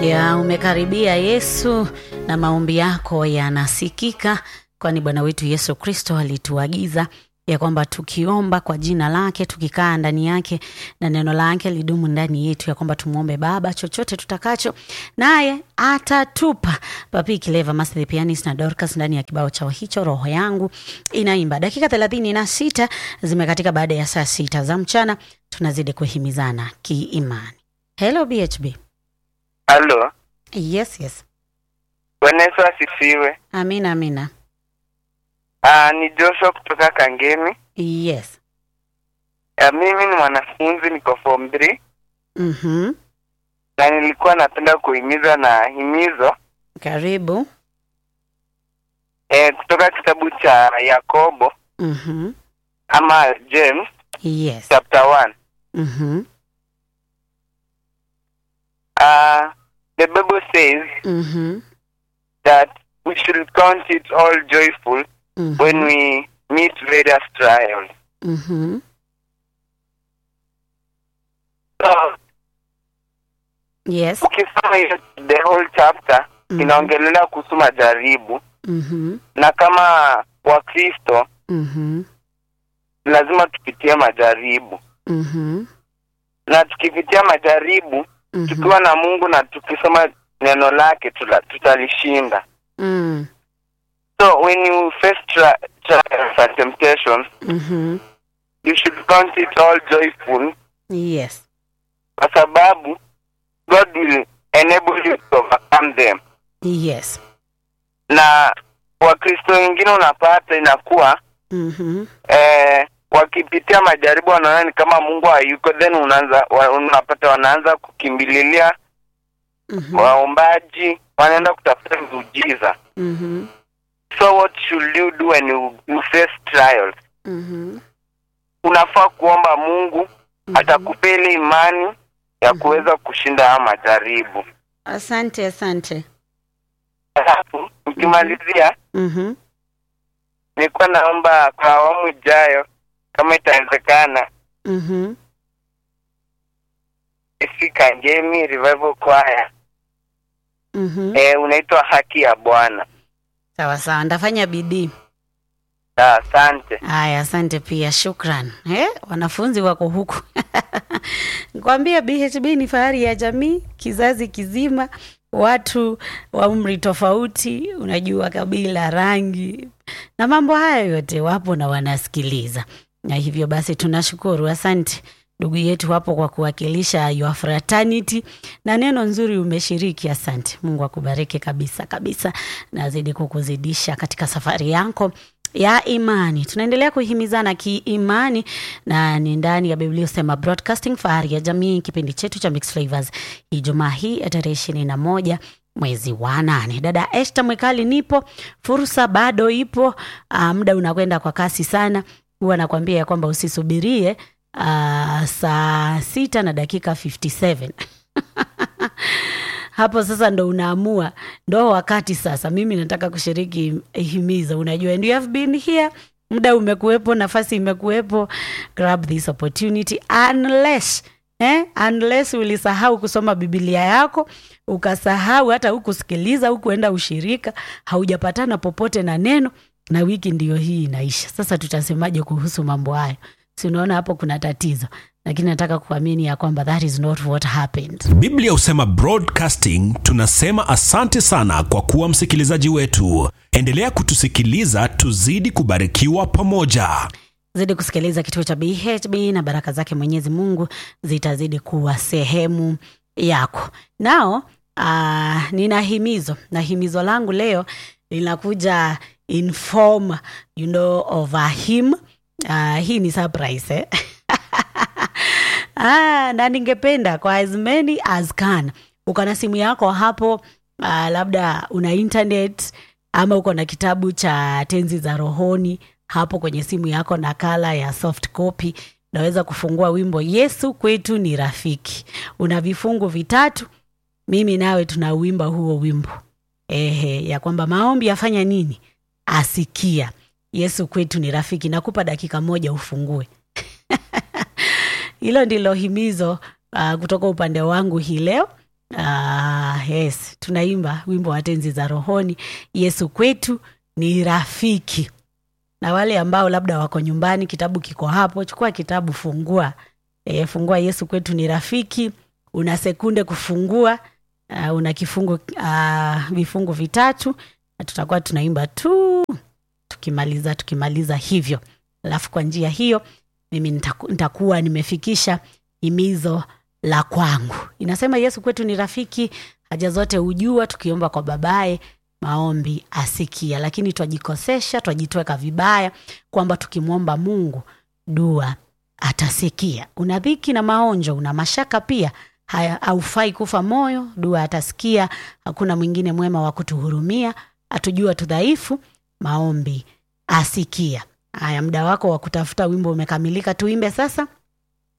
ya umekaribia Yesu na maombi yako yanasikika, kwani Bwana wetu Yesu Kristo alituagiza ya kwamba tukiomba kwa jina lake, tukikaa ndani yake na neno lake lidumu ndani yetu, ya kwamba tumwombe Baba chochote tutakacho, naye atatupa. Papi Kileva Master the Pianist na Dorcas ndani ya kibao chao hicho, roho yangu inaimba. Dakika thelathini na sita zimekatika baada ya saa sita za mchana, tunazidi kuhimizana kiimani. Hello BHB. Halo, Yes, yes. Bwana Yesu asifiwe. Amina, amina. Ah, ni Joshua kutoka Kangemi. Yes. Ah, mimi ni mwanafunzi niko form 3 Mhm. na nilikuwa napenda kuhimiza na himizo Karibu. eh, kutoka kitabu cha Yakobo Mhm. ama James Yes. chapter 1. Mhm. Ah, the Bible says Mhm. that we should count it all joyful Mhm. when we meet various trials. Mhm. So, Yes. ukisoma hiyo the whole chapter Mhm. inaongelelea kuhusu majaribu Mhm. na kama Wakristo Mhm. lazima tupitie majaribu Mhm. na tukipitia majaribu Mhm. tukiwa na Mungu na tukisoma neno lake tula- tutalishinda. Mm. So when you face tri trials and temptations Mhm. you should count it all joyful, Yes. kwa sababu God will enable you to overcome them. Yes. Na Wakristo wengine unapata inakuwa Mhm. eh, wakipitia majaribu wanaona ni kama Mungu hayuko, then unaanza wa, unapata wanaanza kukimbililia Mhm. waombaji, wanaenda kutafuta miujiza. Mhm. So what should you do when you, you face trials? Mhm. Unafaa kuomba Mungu Mhm. atakupea ile imani ya Mhm. kuweza kushinda haya majaribu. Asante, asante. Alafu ukimalizia, Mhm. nilikuwa naomba kwa awamu ijayo, kama itawezekana, Mhm. ifika Ngemi Revival Choir Mhm. eh, unaitwa Haki ya Bwana. Sawa sawa, ndafanya bidii. Ah, Asante. Haya, asante pia, shukran. Eh, wanafunzi wako huku nikwambia, BHB ni fahari ya jamii, kizazi kizima, watu wa umri tofauti, unajua, kabila, rangi na mambo haya yote wapo na wanasikiliza, na hivyo basi tunashukuru. Asante ndugu yetu hapo kwa kuwakilisha your fraternity na neno nzuri umeshiriki. Asante, Mungu akubariki kabisa kabisa, nazidi kukuzidisha katika safari yako ya imani. Tunaendelea kuhimizana kiimani na ni ndani ya Biblia Usema Broadcasting, fahari ya jamii, kipindi chetu cha Mixed Flavors, Ijumaa hii ya tarehe ishirini na moja mwezi wa nane. Dada Esther Mwekali, nipo, fursa bado ipo. Uh, muda unakwenda kwa kasi sana. Huwa nakwambia ya kwamba usisubirie uh, saa sita na dakika 57 hapo sasa ndo unaamua, ndo wakati sasa. Mimi nataka kushiriki himizo, unajua, and you have been here, muda umekuwepo, nafasi imekuwepo, grab this opportunity unless eh, unless ulisahau kusoma Biblia yako ukasahau hata hukusikiliza hukuenda ushirika, haujapatana popote na neno, na wiki ndiyo hii inaisha. Sasa tutasemaje kuhusu mambo hayo? Si unaona hapo kuna tatizo, lakini nataka kuamini ya kwamba that is not what happened. biblia husema broadcasting tunasema asante sana kwa kuwa msikilizaji wetu endelea kutusikiliza tuzidi kubarikiwa pamoja zidi kusikiliza kituo cha BHB na baraka zake Mwenyezi Mungu zitazidi kuwa sehemu yako. Nao uh, nina himizo na himizo langu leo linakuja in form you know of a hymn. Uh, hii ni surprise eh? ah, na ningependa kwa as many as can uko na simu yako hapo uh, labda una internet ama uko na kitabu cha tenzi za rohoni hapo kwenye simu yako nakala ya soft copy unaweza kufungua wimbo yesu kwetu ni rafiki una vifungu vitatu mimi nawe tunauimba huo wimbo ehe ya kwamba maombi yafanya nini asikia yesu kwetu ni rafiki nakupa dakika moja ufungue hilo ndilo himizo uh, kutoka upande wangu hii leo Ah, yes, tunaimba wimbo wa tenzi za rohoni, Yesu kwetu ni rafiki. Na wale ambao labda wako nyumbani, kitabu kiko hapo, chukua kitabu, fungua e, fungua Yesu kwetu ni rafiki. Una sekunde kufungua. Uh, una kifungu uh, vifungu vitatu na tutakuwa tunaimba tu tukimaliza tukimaliza hivyo, alafu kwa njia hiyo mimi nitaku, nitakuwa nimefikisha himizo la kwangu. Inasema Yesu kwetu ni rafiki, haja zote hujua, tukiomba kwa babaye maombi asikia. Lakini twajikosesha, twajitweka vibaya kwamba tukimwomba Mungu dua atasikia. Una dhiki na maonjo, una mashaka pia, haya haufai kufa moyo, dua atasikia. Hakuna mwingine mwema wa kutuhurumia, atujua tudhaifu, maombi asikia. Haya, muda wako wa kutafuta wimbo umekamilika, tuimbe sasa.